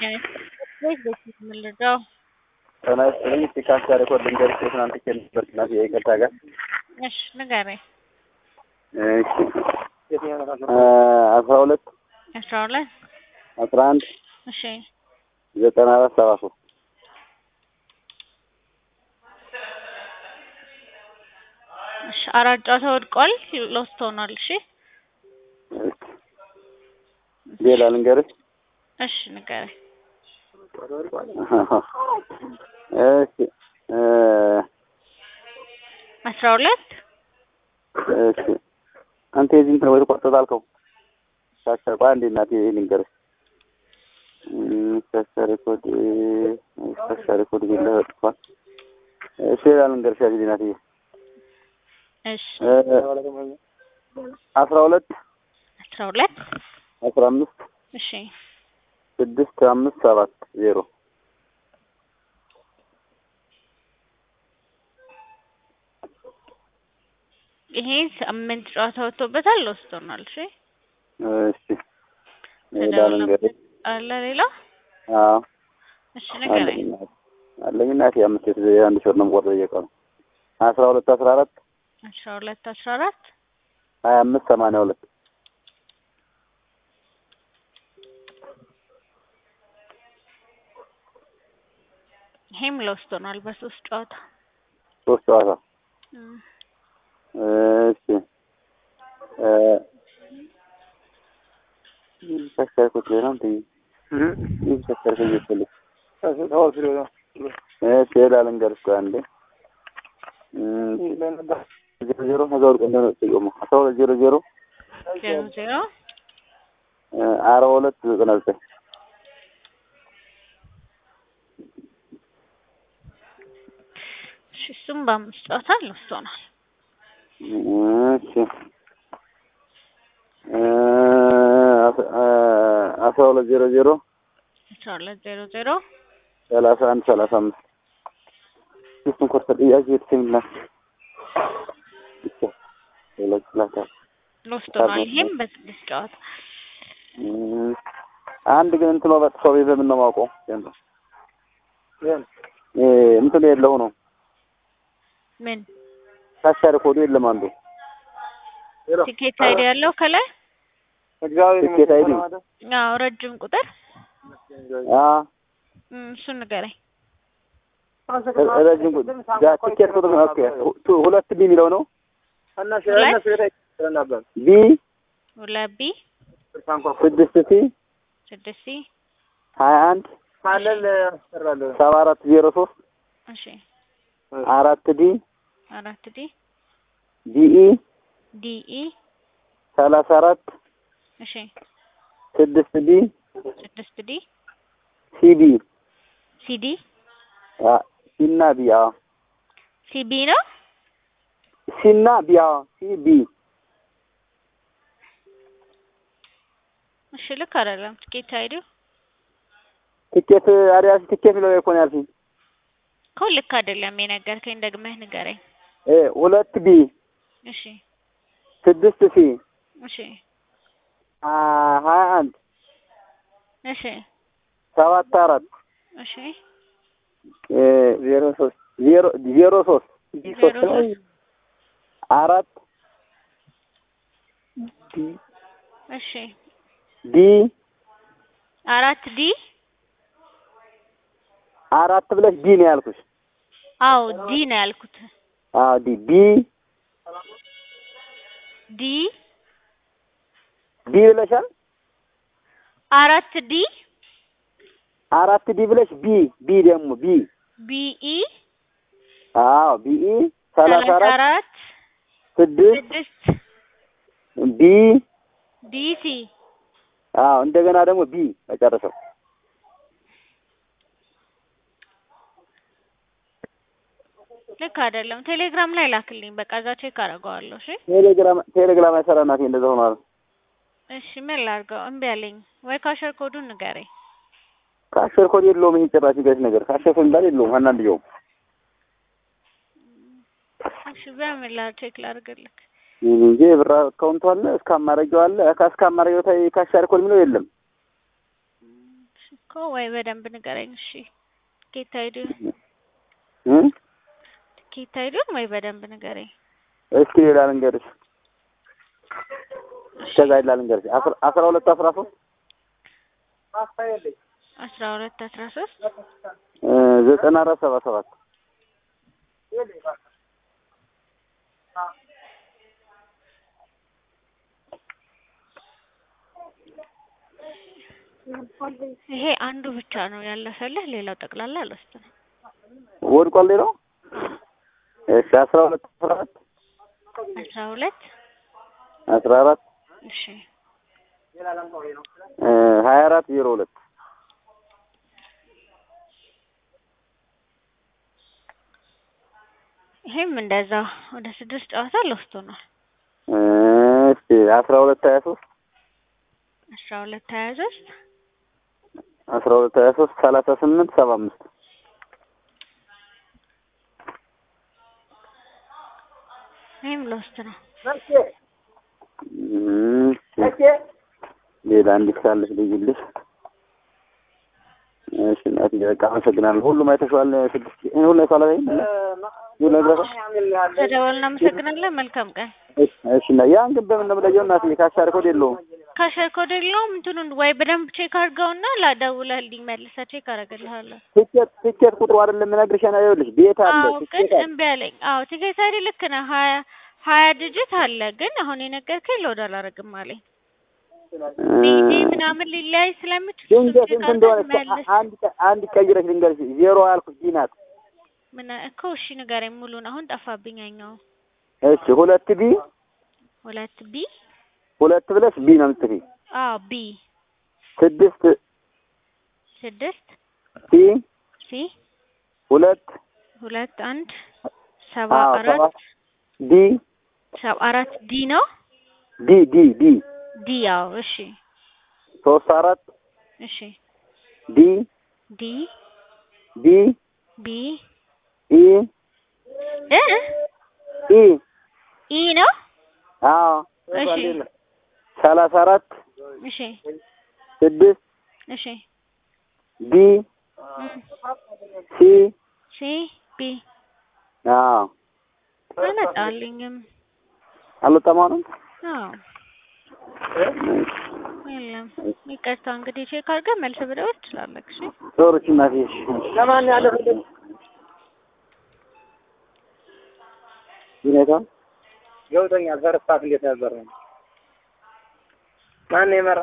ወይስ በፊት የምንረዳው? ጤና ይስጥልኝ። እስቲ ካስታ ሬኮርድ ልንገርሽ የትናንት ኬል ነበር እናት የይቅርታ ጋር እሺ ንገረኝ። እሺ አስራ ሁለት አስራ ሁለት አስራ አንድ እሺ ዘጠና አራት ሰባ ሶስት እሺ አራት ጨዋታ ወድቋል። ሎስት ሆኗል። እሺ ሌላ ልንገርሽ እሺ ንገረኝ። እሺ እ አስራ ሁለት እሺ አንተ የዚህ እንትን ወይ ቆርጠት አልከው ሳሰር ቆይ አንዴ እናቴ ልንገርሽ ሳሰር ኮድ ሳሰር ኮድ ቢላ ወጥቷል። እሺ ሌላ ልንገርሽ ያዚህ እናቴ እሺ አስራ ሁለት አስራ ሁለት አስራ አምስት እሺ ስድስት አምስት ሰባት ዜሮ ይሄ ስምንት ጨዋታ ወጥቶበታል። ሎስት ሆኗል። እሺ እሺ ሌላ ልንገርሽ አለ ሌላ አዎ እሺ ንገረኝ። አለኝ እናቴ አለኝ እናቴ አምስት የት- የአንድ ሺህ ብር ነው የምቆጥረው እየቀኑ አስራ ሁለት አስራ አራት አስራ ሁለት አስራ አራት ሀያ አምስት ሰማንያ ሁለት ይሄም ሎስት ሆኗል በሶስት ጨዋታ ሶስት ጨዋታ እም፣ እሺ እ ሰከርኩት ነው እንዴ ይህ ሰከርኩ ይፈልግ እሺ ሌላ ልንገርሽ ቆይ አንዴ እም፣ ዜሮ ዜሮ ከዛ ወርቅ እንደሆነ ጥቅሙ አስራ ሁለት ዜሮ ዜሮ ዜሮ ዜሮ እ አርባ ሁለት ዘጠና ዘጠኝ እሺ እሱም በአምስት ጨዋታ ሎስት ሆኗል። እሺ እ አስ- እ አስራ ሁለት ዜሮ ዜሮ አስራ ሁለት ዜሮ ዜሮ ሰላሳ አንድ ሰላሳ አምስት እሱን ኮርተ ጥያቄ የተሰኝና ሌሎች ላታ ሎስት ሆኗል። ይሄም በስድስት ጨዋታ እም፣ አንድ ግን እንትኖ በጥፎ ቤት በምን ነው የማውቀው? እ እንትኑ የለው ነው ምን ታሻሪ ኮዱ የለም አንዱ ቲኬት አይዲ ያለው ከላይ ትኬት አይዲ አዎ ረጅም ቁጥር አ እም፣ እሱን ንገረኝ። ረጅም ቁጥር ያ ትኬት ቁጥር ኦኬ ቱ- ሁለት ቢ የሚለው ነው ቢ ሁለት ቢ ስድስት ሲ ስድስት ሲ ሀያ አንድ ሰባ አራት ዜሮ ሶስት እሺ አራት ዲ አራት ዲ ዲኢ ዲኢ ሰላሳ አራት እሺ ስድስት ዲ ስድስት ዲ ሲቢ ሲዲ ሲና ቢ አዎ ሲቢ ነው። ሲና ቢ አዎ ሲቢ እሺ ልክ አይደለም። ቲኬት አይዲው ትኬት አዲያስ ትኬት የሚለው እኮ ነው ያልሽኝ እኮ ልክ አይደለም የነገርከኝ። ደግመህ ንገረኝ። እ ሁለት ቢ እሺ ስድስት ሲ እሺ አ ሀያ አንድ እሺ ሰባት አራት እሺ እ ዜሮ ሶስት ዜሮ ዜሮ ሶስት ዲ ሶስት ዜሮ ነው ሶስት አራት እሺ ዲ አራት ዲ አራት ብለሽ ዲ ነው ያልኩሽ። አዎ ዲ ነው ያልኩት። አዎ ዲ ቢ ዲ ቢ ብለሻል። አራት ዲ አራት ዲ ብለሽ ቢ ቢ ደግሞ ቢ ቢኢ አዎ ቢኢ ሰላሳ ሰላሳ አራት አራት ስድስት ስድስት ቢ ዲሲ አዎ እንደገና ደግሞ ቢ መጨረሻው ልክ አይደለም። ቴሌግራም ላይ ላክልኝ። በቃ እዛ ቼክ አደርገዋለሁ። እሺ ቴሌግራም ቴሌግራም አይሰራ እናቴ እንደዛ ሆኗል። እሺ ምን ላድርገው? እምቢ አለኝ። ወይ ካሸር ኮዱን ንገረኝ። ካሸር ኮድ የለውም። ይሄ ጭራሽ ገሽ ነገር ካሸር ኮድ እንዳለ የለውም። አናንድየውም እሺ በምን ላ ቼክ ላድርግልክ? እንጂ ብር አካውንቱ አለ እስከ አማረጊው አለ እስከ አማረጊው ታይ ካሸር ኮድ የሚለው የለም። እኮ ወይ በደንብ ንገረኝ። እሺ ጌታ አይዲውን እ ጌታ አይዲውን ወይ በደንብ ንገረኝ። እስኪ ሌላ ልንገርሽ፣ እስከዛ ሌላ ልንገርሽ። አስራ አስራ ሁለት አስራ ሶስት አስራ ሁለት አስራ ሶስት እ ዘጠና አራት ሰባ ሰባት ይሄ አንዱ ብቻ ነው ያለፈልህ፣ ሌላው ጠቅላላ አልወስድም። ወድቋል። ሌላው እሺ አስራ ሁለት አስራ አራት አስራ ሁለት አስራ አራት እሺ እ ሀያ አራት ዜሮ ሁለት ይሄም እንደዛ ወደ ስድስት ጨዋታ ልወስዶናል። እ እስኪ አስራ ሁለት ሀያ ሶስት አስራ ሁለት ሀያ ሶስት አስራ ሁለት ሀያ ሶስት ሰላሳ ስምንት ሰባ አምስት ይሄም ልወስድ ነው። እሺ ሌላ እንዲህ ካለሽ ልይልሽ። እሺ እናቴ በቃ አመሰግናለሁ። ሁሉም አይተሽዋል። ስድስት ይሄን ሁሉ አይተዋል አይደል? ሁሉ አይተዋል። ተደወል። እናመሰግናለን። መልካም ቀን። እሺ እሺ እና ያን ግን በምን ነው የምለየው? እናቴ ካሻር ኮድ የለውም። ካሸር ኮድ የለውም። እንትኑን ወይ በደንብ ቼክ አድርገውና ላደውለህልኝ መልሰህ ቼክ አደርግልሃለሁ። ቲኬት ቲኬት ቁጥሩ አይደለም የምነግርሽ ነው። ይኸውልሽ ቤት አለ አዎ ግን ቲኬት አለ። እምቢ አለኝ። አዎ ቲኬት አይዲ ልክ ነህ። ሀያ ሀያ ዲጂት አለ ግን አሁን የነገርከኝ ሎድ አላደርግም አለኝ። ቢዲ ምናምን ሊለያይ ስለምችል እሱን ድንገት ቼክ እንትን እንደሆነ አድርገህ መልስ። አንድ አንድ ቀይረሽ ልንገርሽ። ዜሮ ያልኩሽ ዲ ናት። ምን እኮ እሺ ንገረኝ ሙሉን። አሁን ጠፋብኝ ያኛው። እሺ ሁለት ቢ ሁለት ቢ ሁለት ብለሽ ቢ ነው የምትጽፊ። አዎ ቢ ስድስት ስድስት ሲ ሲ ሁለት ሁለት አንድ ሰባ አዎ አራት ሰባት ዲ ሰባ አራት ዲ ነው ዲ ዲ ዲ ዲ ያው እሺ ሶስት አራት እሺ ዲ ዲ ቢ ቢ ኢ እ ኢ ኢ ነው አዎ እሺ ሰላሳ አራት እሺ ስድስት እሺ ዲ እም፣ ሲ ሲ ቢ አዎ አልመጣልኝም። አልወጣም አሁንም አዎ የለም። ይቅርታ እንግዲህ ቼክ አድርገህ መልስ ብደውል ትችላለህ። እሺ ዞሮች እናቴ እሺ ለማን ያለ ሁኔታ ገብቶኛል። ፈርስት እንዴት ነበር ነው ማን የመራ